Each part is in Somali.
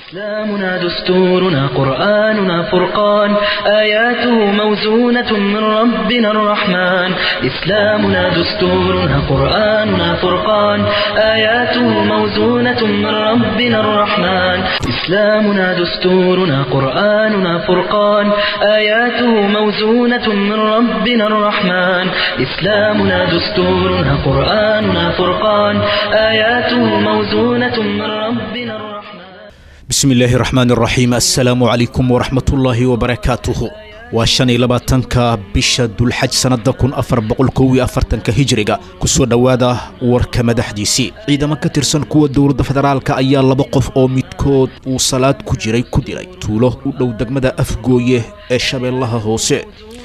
إسلامنا دستورنا قرآننا فرقان آياته موزونة من ربنا الرحمن إسلامنا دستورنا قرآننا فرقان آياته موزونة من ربنا الرحمن إسلامنا دستورنا قرآننا فرقان آياته موزونة من ربنا الرحمن إسلامنا دستورنا قرآننا فرقان آياته موزونة من ربنا الرحمن bismi illaahi raxmaan raxiim assalaamu calaykum waraxmatullaahi wabarakaatuhu waa shan iyo labaatanka bisha dulxaj sannada kun afar boqol kow iyo afartanka hijriga kusoo dhowaada warka madaxdiisii ciidamo ka tirsan kuwa dowladda federaalka ayaa laba qof oo midkood uu salaad ku jiray ku dilay tuulo u dhow degmada afgooye ee shabeellaha hoose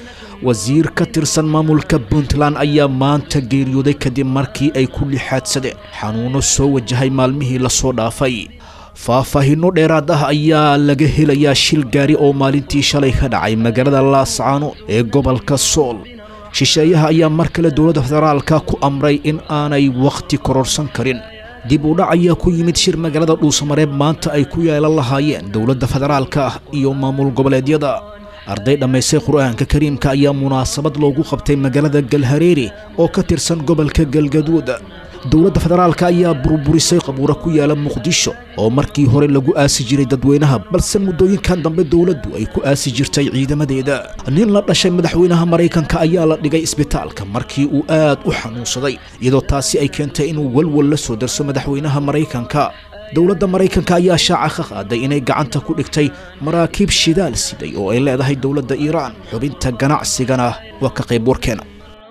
wasiir ka tirsan maamulka puntland ayaa maanta geeriyooday kadib markii ay ku lixaadsadeen xanuuno soo wajahay maalmihii lasoo dhaafay faahfaahinno dheeraad ah ayaa laga helayaa shil gaari oo maalintii shalay ka dhacay magaalada laascaano ee gobolka sool shisheeyaha ayaa mar kale dowladda federaalka ku amray in aanay wakhti kororsan karin dib u dhac ayaa ku yimid shir magaalada dhuusamareeb maanta ay ku yeelan lahaayeen dowladda federaalka iyo maamul goboleedyada arday dhammaystay qur-aanka kariimka ayaa munaasabad loogu qabtay magaalada galhareeri oo ka tirsan gobolka galgaduud dowladda federaalka ayaa burburisay qabuuro ku yaala muqdisho oo markii hore lagu aasi jiray dadweynaha balse muddooyinkan dambe dowladdu ay ku aasi jirtay ciidamadeeda nin la dhashay madaxweynaha maraykanka ayaa la dhigay isbitaalka markii uu aad u xanuunsaday iyadoo taasi ay keentay inuu walwal la soo darso madaxweynaha maraykanka dowladda maraykanka ayaa shaaca ka qaaday inay gacanta ku dhigtay maraakiib shidaal siday oo ay leedahay dowladda iiraan xubinta ganacsigana waa ka qayb warkeena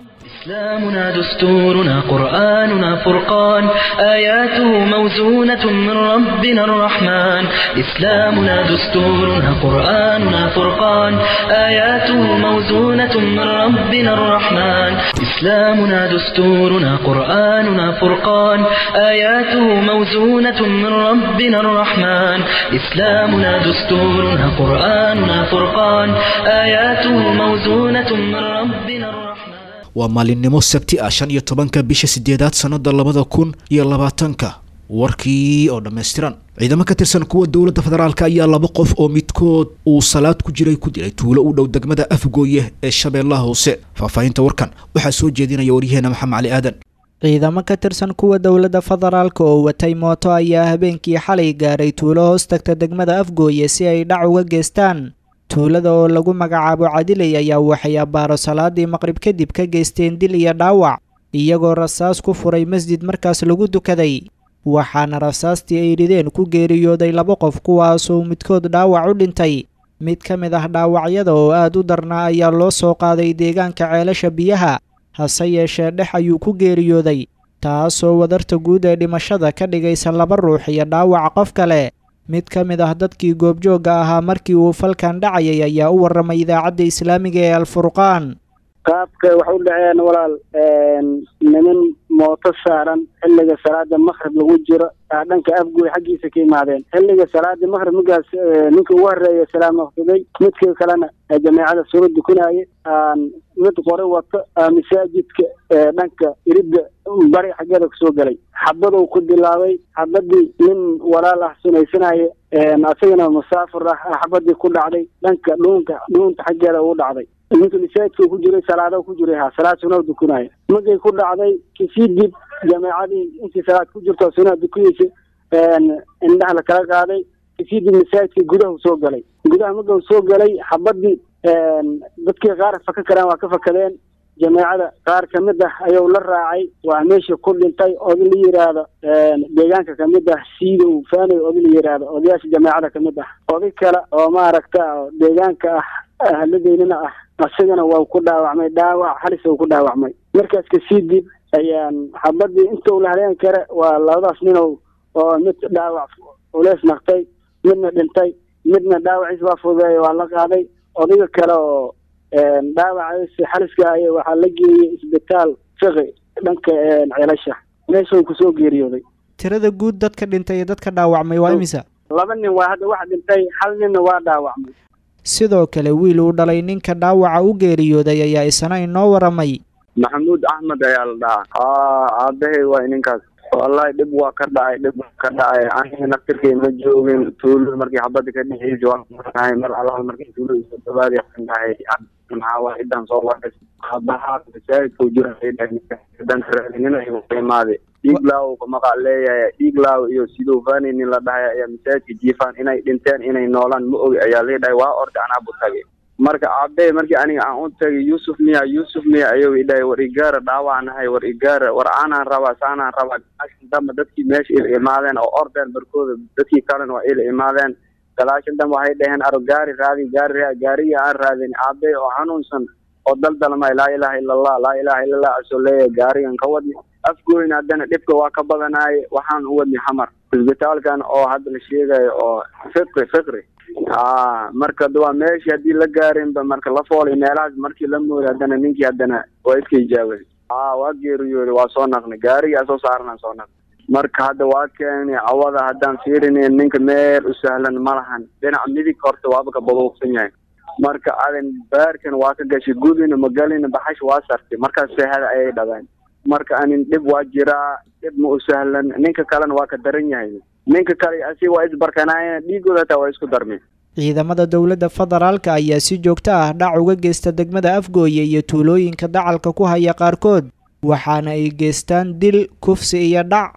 إسلامنا دستورنا قرآننا فرقان آياته موزونة من ربنا الرحمن إسلامنا دستورنا قرآننا فرقان آياته موزونة من ربنا الرحمن إسلامنا دستورنا قرآننا فرقان آياته موزونة من ربنا الرحمن إسلامنا دستورنا قرآننا فرقان آياته موزونة من ربنا الرحمن waa maalinimo sabti ah shan iyo tobanka bisha sideedaad sannada labada kun iyo labaatanka warkii oo dhammaystiran ciidamo ka tirsan kuwa dowladda federaalka ayaa laba qof oo midkood uu salaad ku jiray ku dilay tuulo u dhow degmada afgooye ee shabeellaha hoose faahfaahinta warkan waxaa soo jeedinaya waryaheena maxamed cali aadan ciidamo ka tirsan kuwa dowladda federaalka oo watay mooto ayaa habeenkii xalay gaaray tuulo hoos tagta degmada afgooye si ay dhac uga geystaan tuulada oo lagu magacaabo cadilay ayaa waxay abbaaro salaadii maqrib kadib ka geysteen dil iyo dhaawac iyagoo rasaas ku furay masjid markaas lagu dukaday waxaana rasaastii ay rideen ku geeriyooday laba qof kuwaasoo midkood dhaawac u dhintay mid ka mid ah dhaawacyada oo aad u darnaa ayaa loo soo qaaday deegaanka ceelasha biyaha hase yeeshee dhex ayuu ku geeriyooday taasoo wadarta guud ee dhimashada ka dhigaysa laba ruux iyo dhaawac qof kale mid ka mid ah dadkii goobjoogga ahaa markii uu falkan dhacayay ayaa u warramay idaacadda islaamiga ee alfurqaan qaabka waxay u dhaceen walaal niman mooto saaran xilliga salaada makrib lagu jiro aa dhanka afgooy xaggiisa ka yimaadeen xilliga salaada makrib markaas ninka ugu horeeya salaam naqsaday midka kalena jameecada suura dukanaaye mid qore wato masaajidka dhanka iridda bari xaggeeda kasoo galay xabaduu ku bilaabay xabadii nin walaal ah sunaysanaya asagana musaafir ah xabadii ku dhacday dhanka dhuunka dhuunta xaggeeda uu dhacday ninka masaajidka ku jiray salaada ku jiray ha salaad sunaa dukanaya markay ku dhacday kasii dib jameecadii intii salaad ku jirto sunaa dukanaysa indhaha la kala qaaday kasii dib masaajidka gudaha soo galay gudaha marka soo galay xabadii dadkii qaar faka karaan waa ka fakadeen jameecada qaar kamid ah ayuu la raacay waa meesha ku dhintay oday la yiraahdo deegaanka kamid ah siidow faanay oday la yiraahdo odayaasha jameecada kamid ah oday kale oo maaragta deegaanka ah ahladeynina ah isagana waa ku dhaawacmay dhaawac halis uu ku dhaawacmay markaas kasii dib ayaan xabadii intuu la haleen kare waa labadaas ninow oo mid dhaawac ulees naqtay midna dhintay midna dhaawaciis waa fudeey waa la qaaday odayga kale oo dhaawacaasi xaliska ay waxaa la geeyey isbitaal fiqi dhanka ceelasha meeshuu kusoo geeriyooday tirada guud dadka dhintay iyo dadka dhaawacmay waa imisa laba nin waa hadda wax dhintay hal ninna waa dhaawacmay sidoo kale wiil uu dhalay ninka dhaawaca u geeriyooday ayaa isna inoo waramay maxamuud axmed ayaa la dhahaa aabahay waa ininkaas wallahi dhib waa ka dhacay dhib waa ka dhacay aniga naftirkay ma joogin tuulada markii xabada ka dhexeysa waa maqnahay mar alaal markii tuulada soo dhawaadi waxaan dhahay maxaa waa idan soo wadas abaha masaajidka jira dan raadinin ay imaade dhiig laaw maqaa leeyahay dhiig laaw iyo sidoo fani nin la dhahay ayaa masaajidka jiifaan inay dhinteen inay noolaan ma ogi ayaa leedhahay waa orda anaa bu tagay marka aabe markii aniga aan u tagay yuusuf miya yuusuf miya ayuu idhahay war igaara dhaawacnahay war igaara war aanaan rabaa saanaan rabaa galaashan dambe dadkii meesha ila imaadeen oo ordeen barkooda dadkii kalena waa ila imaadeen galaashan dambe waxay dhaheen aro gaari raadi gaari gaarigii aan raadin aabe oo xanuunsan oo daldalmay laa ilaaha ila allah laa ilaaha illa allah asoo leeyahay gaarigan ka wadni afgoyn haddana dhibka waa ka badanaye waxaan u wadni xamar isbitaalkan oo hadda la sheegayo oo fiqri fiqri a marka waa meeshii haddii la gaarinba marka la foolay meelahaas markii la mooday haddana ninkii haddana waa iska ijaabay a waa geeriyooday waa soo naqnay gaarigii asoo saarnaan soo naqnay marka hadda waa keenay awada haddaan fiirinayn ninka meel u sahlan ma lahan dhinac midig horta waaba ka baduuqsan yahay marka adan baarkan waa ka gashay gudina magalina baxash waa sartay markaas seehada ayay dhabeen marka anin dhib waa jiraa dhib ma u sahlan ninka kalena waa ka daran yahay ninka kale asi waa isbarkanaayeen dhiigooda hataa waa isku darmeen ciidamada dowladda federaalka ayaa si joogto ah dhac uga geysta degmada afgooye iyo tuulooyinka dacalka ku haya qaarkood waxaana ay geystaan dil kufsi iyo dhac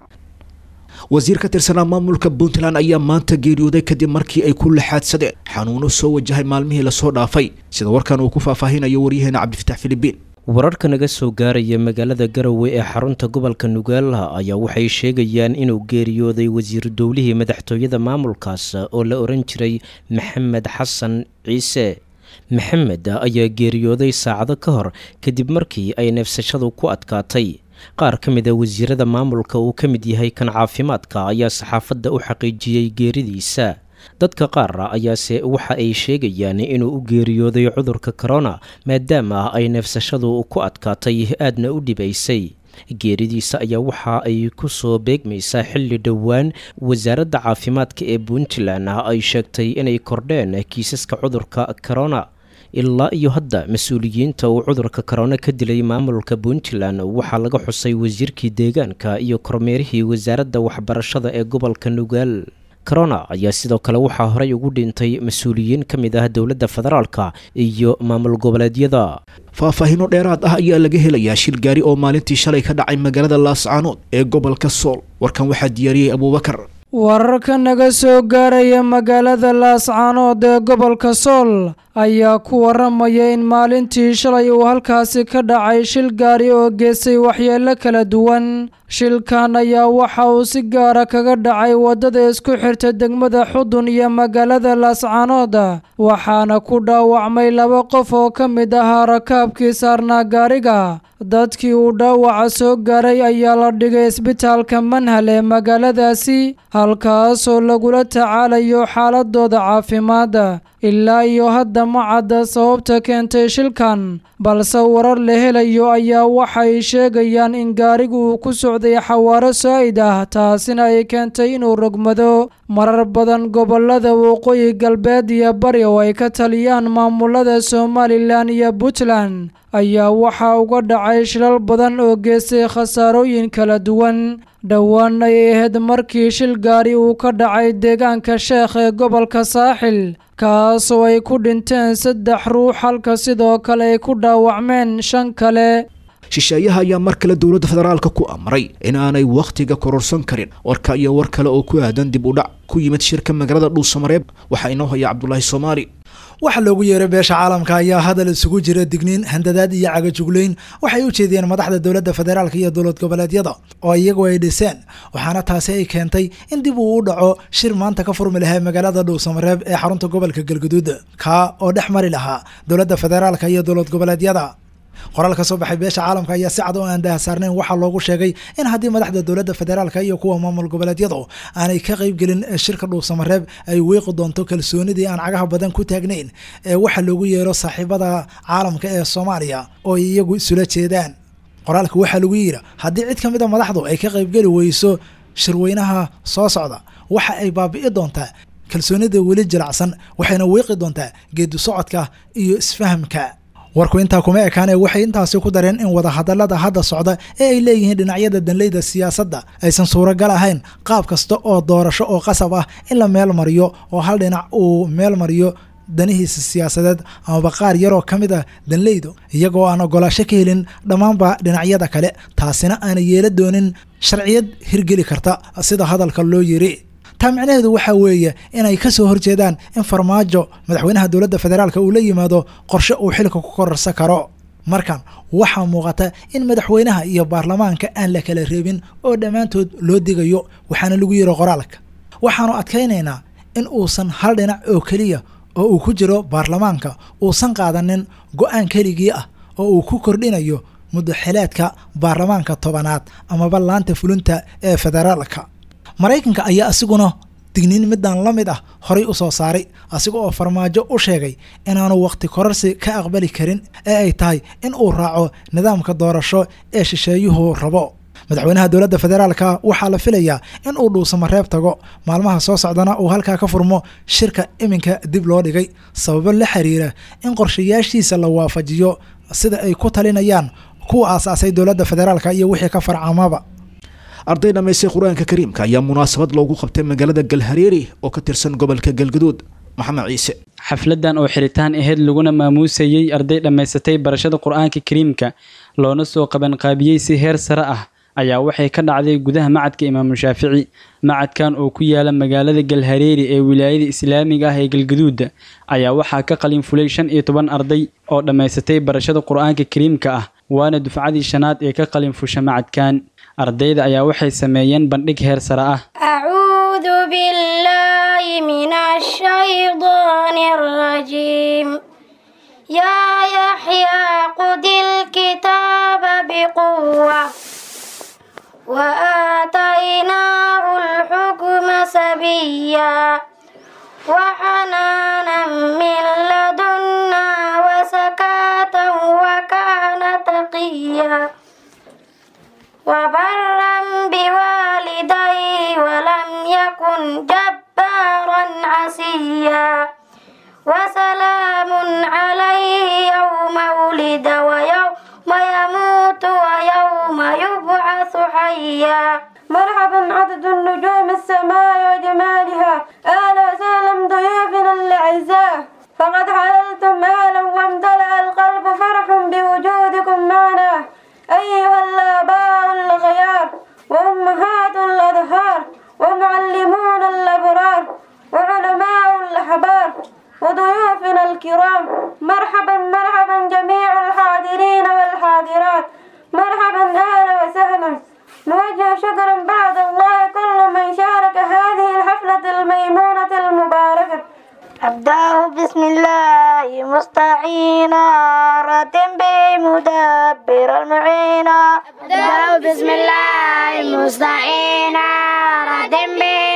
wasiir ka tirsanaa maamulka puntland ayaa maanta geeriyooday kadib markii ay ku laxaadsadeen xanuuno soo wajahay maalmihii lasoo dhaafay sida warkan uu ku faahfaahinayo waryaheena cabdifatax filibiin wararka naga soo gaaraya magaalada garowe ee xarunta gobolka nugaalaha ayaa waxay sheegayaan inuu geeriyooday wasiiru dowlihii madaxtooyada maamulkaas oo la oran jiray maxamed xasan ciise maxamed ayaa geeriyooday saacado ka hor kadib markii ay neefsashadu ku adkaatay qaar ka mid a wasiirada maamulka uu ka mid yahay kan caafimaadka ayaa saxaafadda u xaqiijiyey geeridiisa dadka qaar ayaase waxa ay sheegayaan inuu u geeriyooday cudurka korona maadaama ay neefsashadu ku adkaatay aadna u dhibaysay geeridiisa ayaa waxa ay ku soo beegmaysaa xilli dhowaan wasaaradda caafimaadka ee puntland ay sheegtay inay kordheen kiisaska cudurka korona ilaa iyo hadda mas-uuliyiinta uu cudurka korona ka dilay maamulka puntland waxaa laga xusay wasiirkii deegaanka iyo kormeerihii wasaaradda waxbarashada ee gobolka nugaal corona ayaa sidoo kale waxaa horey ugu dhintay mas-uuliyiin ka mid ah dowladda federaalka iyo maamul goboleedyada faahfaahiino dheeraad ah ayaa laga helayaa shil gaari oo maalintii shalay ka dhacay magaalada laascaanood ee gobolka sool warkan waxaa diyaariyey abuubakar wararka naga soo gaaraya magaalada laascaanood ee gobolka sool ayaa ku waramaya in maalintii shalay uu halkaasi ka dhacay shil gaari oo geystay waxyeelo kala duwan shilkan ayaa waxa uu si gaara kaga dhacay waddada isku xirta degmada xudun iyo magaalada laascaanood waxaana ku dhaawacmay laba qof oo ka mid ahaa rakaabkii saarnaa gaariga dadkii uu dhaawaca soo gaaray ayaa la dhigay isbitaalka manhal ee magaaladaasi halkaasoo lagula tacaalayo xaaladooda caafimaad ilaa iyo hadda ma cadda sababta keentay shilkan balse warar la helayo ayaa waxay sheegayaan in gaarigu uu ku socday xawaaro saa'id ah taasina ay keentay inuu rogmado marar badan gobolada waqooyi galbeed iyo bari oo ay ka taliyaan maamulada somalilan iyo puntland ayaa waxaa uga dhacay shilal badan oo geystay khasaarooyin kala duwan dhowaan ay ahayd markii shil gaari uu ka dhacay deegaanka sheekh ee gobolka saaxil kaasoo ay ku dhinteen saddex ruux halka sidoo kale ay ku dhaawacmeen shan kale shisheeyaha ayaa mar kale dowladda federaalka ku amray in aanay wakhtiga kororsan karin warka iyo war kale oo ku aadan dib u dhac ku yimid shirka magaalada dhuusamareeb waxaa inoo haya cabdulaahi soomaali waxa loogu yeeray beesha caalamka ayaa hadal isugu jira digniin handadaad iyo cagajuglayn waxay u jeediyeen madaxda dowladda federaalka iyo dowlad goboleedyada oo iyagu ay dhiseen waxaana taasi ay keentay in dib uu u dhaco shir maanta ka furmi lahaa magaalada dhuusamareeb ee xarunta gobolka galguduud kaa oo dhex mari lahaa dowladda federaalka iyo dowlad goboleedyada qoraal ka soo baxay beesha caalamka ayaa si cad oo aan daahsaarnayn waxaa loogu sheegay in haddii madaxda dowladda federaalka iyo kuwa maamul goboleedyadu aanay ka qaybgelin shirka dhuusamareeb ay weeqi doonto kalsoonidii aan cagaha badan ku taagnayn ee waxa loogu yeero saaxiibada caalamka ee soomaaliya oo ay iyagu isula jeedaan qoraalka waxaa lagu yidhi haddii cid ka mid a madaxdu ay ka qaybgeli weyso shirweynaha soo socda waxa ay baabi'i doontaa kalsoonida weli jilacsan waxayna weeqi doontaa geedi socodka iyo isfahamka warku intaa kuma ekaanee waxay intaasi ku dareen in wadahadallada hadda socda ee ay leeyihiin dhinacyada danleyda siyaasadda aysan suuragal ahayn qaab kasta oo doorasho oo qasab ah in la meel mariyo oo hal dhinac uu meel mariyo danihiisa siyaasadeed amaba qaar yaroo ka mid ah danleydu iyagoo aan ogolaasho ka helin dhammaanba dhinacyada kale taasina aana yeela doonin sharciyad hirgeli karta sida hadalka loo yiri taa micnaheedu waxaa weeye inay ka soo horjeedaan in farmaajo madaxweynaha dowladda federaalka uu la yimaado qorshe uu xilka ku kororsan karo markan waxaa muuqata in madaxweynaha iyo baarlamaanka aan la kala reebin oo dhammaantood loo digayo waxaana lagu yiri qoraalka waxaanu adkaynaynaa in uusan hal dhinac oo keliya oo uu ku jiro baarlamaanka uusan qaadanin go-aan keligii ah oo uu ku kordhinayo muddaxileedka baarlamaanka tobanaad amaba laanta fulinta ee federaalka maraykanka ayaa asiguna digniin midaan la mid ah horay u soo saaray asiga oo farmaajo u sheegay inaanu wakhti kororsi ka aqbali karin ee ay tahay in uu raaco nidaamka doorasho ee shisheeyuhu rabo madaxweynaha dowladda federaalka waxaa la filayaa in uu dhuusamo reeb tago maalmaha soo socdana uu halkaa ka furmo shirka iminka dib loo dhigay sababo la xiriira in qorshayaashiisa la waafajiyo sida ay ku talinayaan kuwa aasaasay dowladda federaalka iyo wixii ka farcamaba arday dhammaystay qur-aanka kariimka ayaa munaasabad loogu qabtay magaalada galhareeri oo ka tirsan gobolka galgaduud maxamed ciise xafladan oo xiritaan aheyd laguna maamuusayey arday dhammaysatay barashada qur-aanka kariimka loona soo qabanqaabiyey si heer sare ah ayaa waxay ka dhacday gudaha macadka imaamu shaafici macadkan oo ku yaala magaalada galhareeri ee wilaayada islaamiga ah ee galgaduuda ayaa waxaa ka qalin fulay shan iyo toban arday oo dhammaysatay barashada qur-aanka kariimka ah waana dufcadii shanaad ee ka qalin fusha macadkan ardayda ayaa waxay sameeyeen bandhig heer sare ah أعوذ بالله من الشيطان الرجيم يا يحيى خذ الكتاب بقوة وآتيناه الحكم سبيا وحنانا من لدنا وزكاة وكان تقيا وبرا بوالديه ولم يكن جبارا عسيا وسلام عليه يوم ولد ويوم يموت ويوم يبعث حيا مرحبا عدد النجوم السماء وجمالها أهلا وسهلا ضيوفنا الأعزاء فقد حللتم أهلا وامتلأ القلب فرح بوجودكم معنا أيها الآباء الغيار وأمهات الأدهار ومعلمون الأبرار وعلماء الأحبار وضيوفنا الكرام مرحبا مرحبا جميع الحاضرين والحاضرات مرحبا أهلا وسهلا نوجه شكرا بعد الله كل من شارك هذه الحفلة الميمونة المباركة أبدأ بسم الله مستعينا رتم بمدبر المعينا أبدأ بسم الله مستعينا رتم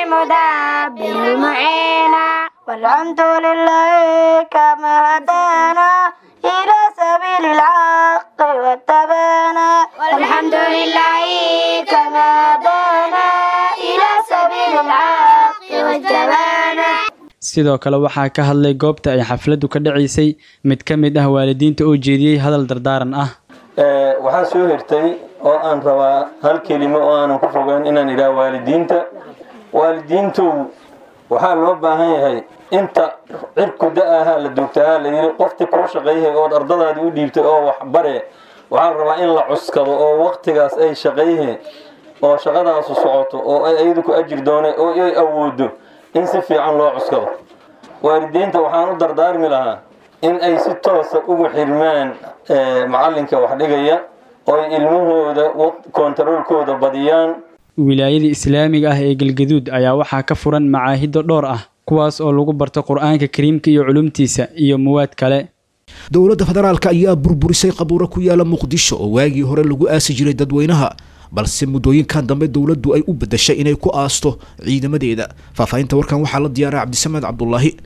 بمدبر المعينا والحمد لله كما هدانا إلى سبيل الحق واتبعنا والحمد لله كما هدانا إلى سبيل الحق واتبعنا sidoo kale waxaa ka hadlay goobta ay xafladdu ka dhacaysay mid ka mid ah waalidiinta oo jeediyey hadal dardaaran ah waxaan soo hirtay oo aan rabaa hal kelimo oo aanan ku fogeyn inaan idhaha waalidiinta waalidiintow waxaa loo baahan yahay inta cirku da-ahaa la duugtahaa la yidhi qofti kuu shaqayhay ood ardadaadii u dhiibtay oo wax bare waxaa la rabaa in la cuskado oo waktigaas ay shaqayhe oo shaqadaasu socoto oo ay ayadu ku ajir doone oo ay awoodo in si fiican loo cuskado waalidiinta waxaan u dardaarmi lahaa in ay si toosa ugu xirmaan macalinka wax dhigaya oo ay ilmahooda kontaroolkooda badiyaan wilaayada islaamiga ah ee galgaduud ayaa waxaa ka furan macaahido dhowr ah kuwaas oo lagu barto qur-aanka kariimka iyo culumtiisa iyo muwaad kale dowladda federaalka ayaa burburisay qabuuro ku yaala muqdisho oo waagii hore lagu aasi jiray dadweynaha balse muddooyinkan dambe dowladdu ay u beddeshay inay ku aasto ciidamadeeda faahfaahinta warkan waxaa la diyaaray cabdisamed cabdulaahi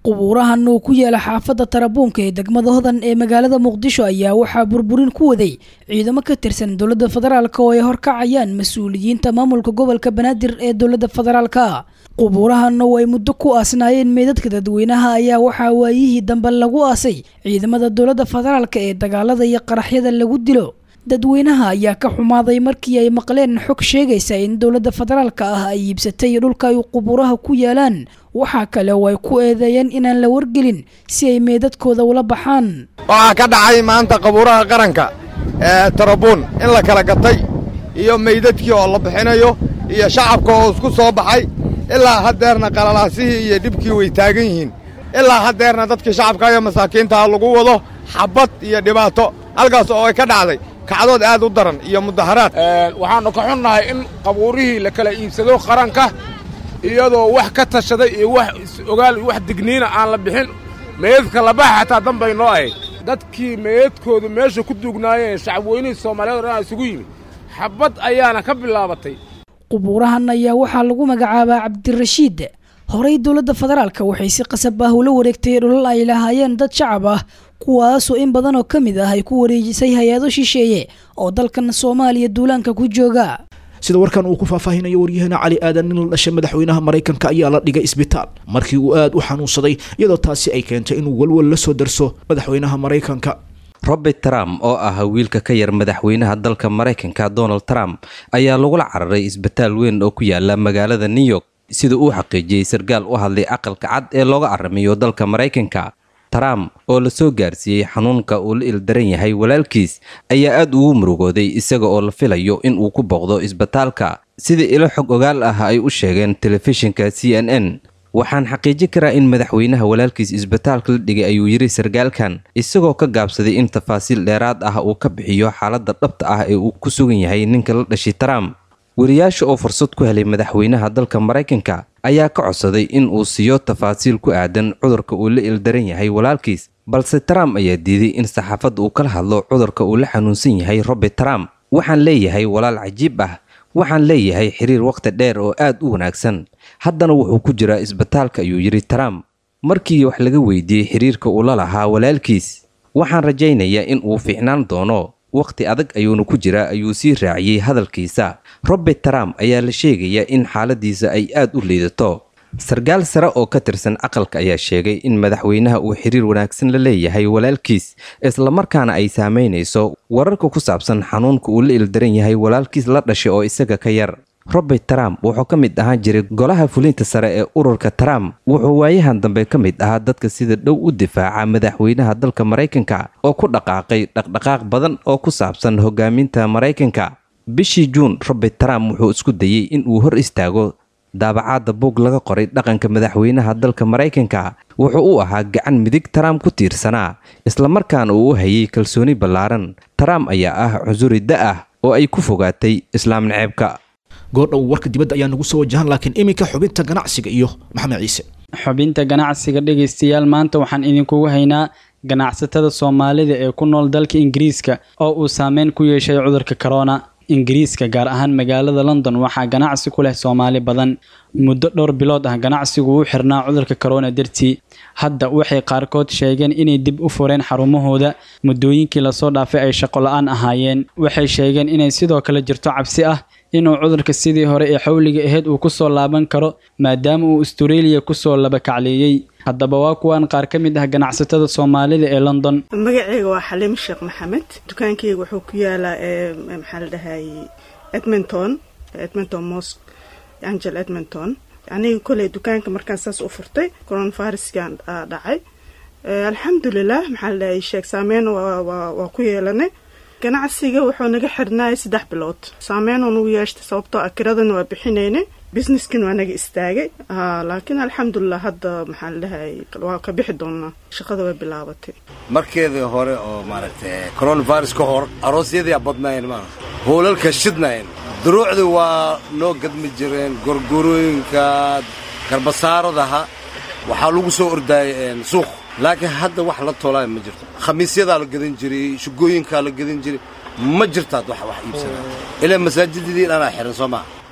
qubuurahan uu ku yaala xaafadda tarabuunka ee degmada hodan ee magaalada muqdisho ayaa waxaa burburin ku waday ciidamo ka tirsan dowladda federaalk oo ay horkacayaan mas-uuliyiinta maamulka gobolka banaadir ee dowladda federaalka qubuurahan oo ay muddo ku aasnaayeen meydadka dadweynaha ayaa waxaa waayihii dambe lagu aasay ciidamada dowladda federaalk ee dagaalada iyo qaraxyada lagu dilo dadweynaha ayaa ka xumaaday markii ay maqleen xog sheegaysa in dowladda federaalka ah ay iibsatay dhulka ay qubuuraha ku yaalaan waxaa kale oo ay ku eedeeyeen inaan la wargelin si ay meedadkooda ula baxaan waxaa ka dhacay maanta qabuuraha qaranka ee tarabuun in la kala gatay iyo meydadkii oo la bixinayo iyo shacabka oo isku soo baxay ilaa haddeerna qalalaasihii iyo dhibkii way taagan yihiin ilaa haddeerna dadkii shacabka iyo masaakiintaha lagu wado xabbad iyo dhibaato halkaas oo ay ka dhacday kacdood aad u daran iyo mudaharaad waxaannu ka xunnahay in qabuurihii la kala iibsado qaranka iyadoo wax ka tashaday iyo wax is-ogaal iyo wax digniina aan la bixin meydadka labaxa xataa danbay noo ahayd dadkii meydadkoodu meesha ku duugnaayeen shacabweynihii soomaaliyeed o dhan isugu yimid xabbad ayaana ka bilaabatay qubuurahan ayaa waxaa lagu magacaabaa cabdirashiid horey dowladda federaalka waxay si qasab ah ula wareegtay dhulal ay lahaayeen dad shacab ah kuwaasoo in badan oo ka mid ah ay ku wareejisay hay-ado shisheeye oo dalkan soomaaliya duulaanka ku jooga sida warkan uu ku faahfaahinayo waryaheena cali aadan nin la dhashay madaxweynaha maraykanka ayaa la dhigay isbitaal markii uu aad u xanuunsaday iyadoo taasi ay keentay inuu walwal la soo darso madaxweynaha maraykanka robert trump oo ah wiilka ka yar madaxweynaha dalka maraykanka donald trump ayaa lagula cararay isbitaal weyn oo ku yaala magaalada new york sida uu xaqiijiyey sarkaal u hadlay aqalka cad ee looga caramiyo dalka maraykanka trump oo la soo gaarsiiyey xanuunka uu la ildaran yahay walaalkiis ayaa aad ugu murugooday isaga oo la filayo in uu ku booqdo isbitaalka sida ilo xog ogaal ah ay u sheegeen telefishinka c n n waxaan xaqiijin karaa in madaxweynaha walaalkiis isbitaalka la dhigay ayuu yidhi sarkaalkan isagoo ka gaabsaday in tafaasiil dheeraad ah uu ka bixiyo xaaladda dhabta ah ee uu ku sugan yahay ninka la dhashay trump wariyaasha oo fursad ku helay madaxweynaha dalka maraykanka ayaa ka codsaday in uu siiyo tafaasiil ku aadan cudurka uu la ildaran yahay walaalkiis balse trump ayaa diiday in saxaafadda uu kala hadlo cudurka uu la xanuunsan yahay robert trump waxaan leeyahay walaal cajiib ah waxaan leeyahay xiriir wakhti dheer oo aad u wanaagsan haddana wuxuu ku jiraa isbitaalka ayuu yidhi trump markii wax laga weydiiyey xiriirka uu la lahaa walaalkiis waxaan rajaynayaa in uu fiicnaan doono wakhti adag ayuuna ku jiraa ayuu sii raaciyey hadalkiisa robert trump ayaa la sheegayaa in xaaladiisa ay aad u liidato sarkaal sare oo ka tirsan aqalka ayaa sheegay in madaxweynaha uu xiriir wanaagsan la leeyahay walaalkiis islamarkaana ay saamaynayso wararka ku saabsan xanuunka uu la ildaran yahay walaalkiis la dhashay oo isaga ka yar robert trump wuxuu ka mid ahaan jiray golaha fulinta sare ee ururka trump wuxuu waayahan dambe ka mid ahaa dadka sida dhow u difaaca madaxweynaha dalka maraykanka oo ku dhaqaaqay dhaqdhaqaaq badan oo ku saabsan hogaaminta maraykanka bishii juun robert trump wuxuu isku dayey in uu hor istaago daabacaadda buug laga qoray dhaqanka madaxweynaha dalka maraykanka wuxuu u ahaa gacan midig trump ku tiirsanaa islamarkaana uu u hayay kalsooni ballaaran trump ayaa ah cusuri da ah oo ay ku fogaatay islaam naceebka goordhow warka dibadda ayaa nagu soo wajahan laakiin iminka xubinta ganacsiga iyo maxamed ciise xubinta ganacsiga dhegaystayaal maanta waxaan idinkugu haynaa ganacsatada soomaalida ee ku nool dalka ingiriiska oo uu saameyn ku yeeshay cudurka corona ingiriiska gaar ahaan magaalada london waxaa ganacsi ku leh soomaali badan muddo dhowr bilood ah ganacsigu u xirnaa cudurka corona dartii hadda waxay qaarkood sheegeen inay dib u fureen xarumahooda muddooyinkii lasoo dhaafay ay shaqo la-aan ahaayeen waxay sheegeen inay sidoo kale jirto cabsi ah inuu cudurka sidii hore ee xawliga ahayd uu kusoo laaban karo maadaama uu astareeliya kusoo labakacleeyey haddaba waa kuwan qaar ka mid ah ganacsatada soomaalida ee london magaceyga waa xaliim sheekh maxamed dukaankeyga wuxuu ku yaalaa maxaa la dhahay edmonton edmonton mosq angel edmonton aniga koley dukaanka markaan saas u furtay coronaviruskan dhacay alxamdulilah maxaa la dhahay sheeg saameyn waa ku yeelanay ganacsiga wuxuu naga xirnaayay saddex bilood saameyn unagu yeeshtay sababtoo ah kiradana waa bixinaynay businesskan waa naga istaagay laakiin alxamdulilah hadda maxaa la dhahay waa ka bixi doonaa shaqada way bilaabatay markeedii hore oo maaragtay coronavirus ka hor aroosyadii badnaayeen maa hoolalka shidnaayeen duruucdii waa noo gadmi jireen gorgorooyinka garbasaaradaha waxaa lagu soo ordaayay suuq laakiin hadda wax la toolaa ma jirto khamiisyadaa la gadan jiray shugooyinkaa la gadan jiray ma jirtaad wax wax iibsanaa ilaa masaajidadii dhanaa xiran soo maa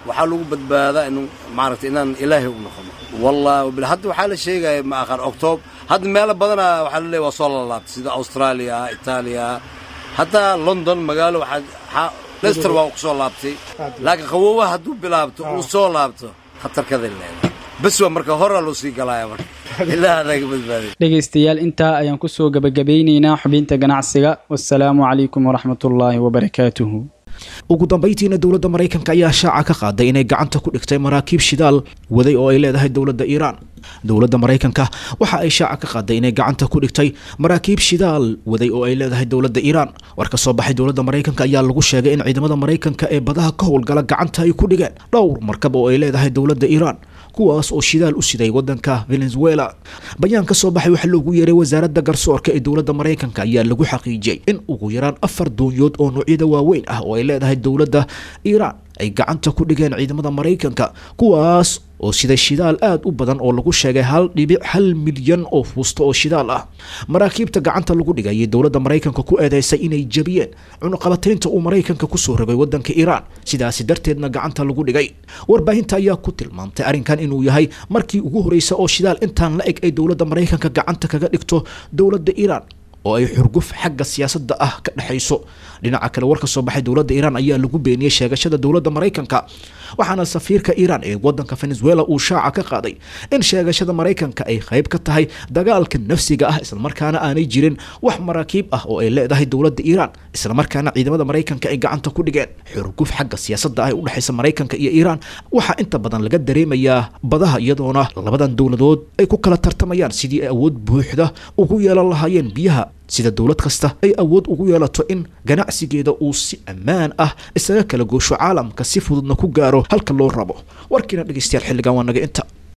waxaa lagu badbaadaa inu maaragtay inaan ilaahay u noqono wallahi wabil hadda waxaa la sheegaya ma aqaan octoob hadda meelo badana waxaa la leeyahay waa soo lalaabtay sida australia itaaliya hataa london magaalo waxaa lester waa ku soo laabtay laakiin qaboobaha hadduu bilaabto uu soo laabto khatarkaday leedahay bes waa marka horaa loo sii galaaya marka ilaa anaga badbaaday dhegaystayaal intaa ayaan ku soo gebagabeynaynaa xubinta ganacsiga wasalaamu calaykum waraxmatullaahi wabarakaatuhu ugu dambayntiina dowladda maraykanka ayaa shaaca ka qaaday inay gacanta ku dhigtay maraakiib shidaal waday oo ay leedahay dowladda iiraan dowladda maraykanka waxa ay shaaca ka qaaday inay gacanta ku dhigtay maraakiib shidaal waday oo ay leedahay dowladda iiraan war ka soo baxay dowladda maraykanka ayaa lagu sheegay in ciidamada maraykanka ee badaha ka howlgala gacanta ay ku dhigeen dhowr markab oo ay leedahay dowladda iiraan kuwaas oo shidaal u siday wadanka venezuela bayaan ka soo baxay waxaa loogu yeeray wasaaradda garsoorka ee dowladda maraykanka ayaa lagu xaqiijiyey in ugu yaraan afar doonyood oo noocyada waaweyn ah oo ay leedahay dowladda iiraan ay gacanta ku dhigeen ciidamada maraykanka kuwaas oo sida shidaal aad u badan oo lagu sheegay hal dhibic hal milyan oo fuusto oo shidaal ah maraakiibta gacanta lagu dhigayay dowladda maraykanka ku eedeysay inay jabiyeen cunuqabataynta uu maraykanka kusoo rogay wadanka iiraan sidaasi darteedna gacanta lagu dhigay warbaahinta ayaa ku tilmaamtay arrinkan inuu yahay markii ugu horeysa oo shidaal intaan la eg ay dowladda maraykanka gacanta kaga dhigto dowladda iiraan oo ay xurguf xagga siyaasadda ah ka dhexayso dhinaca kale war ka soo baxay dowladda iiraan ayaa lagu beeniyey sheegashada dowladda maraykanka waxaana safiirka iiraan ee wadanka venezuela uu shaaca ka qaaday in sheegashada maraykanka ay qayb ka tahay dagaalka nafsiga ah islamarkaana aanay jirin wax maraakiib ah oo ay leedahay dowladda iiraan islamarkaana ciidamada maraykanka ay gacanta ku dhigeen xurguf xagga siyaasadda ah ee udhexaysa maraykanka iyo iiraan waxaa inta badan laga dareemayaa badaha iyadoona labadan dowladood ay ku kala tartamayaan sidii ay awood buuxda ugu yeelan lahaayeen biyaha sida dowlad kasta ay awood ugu yeelato in ganacsigeeda uu si ammaan ah isaga kala goosho caalamka si fududna ku gaaro halka loo rabo warkiina dhegeystayaal xilligan waa naga inta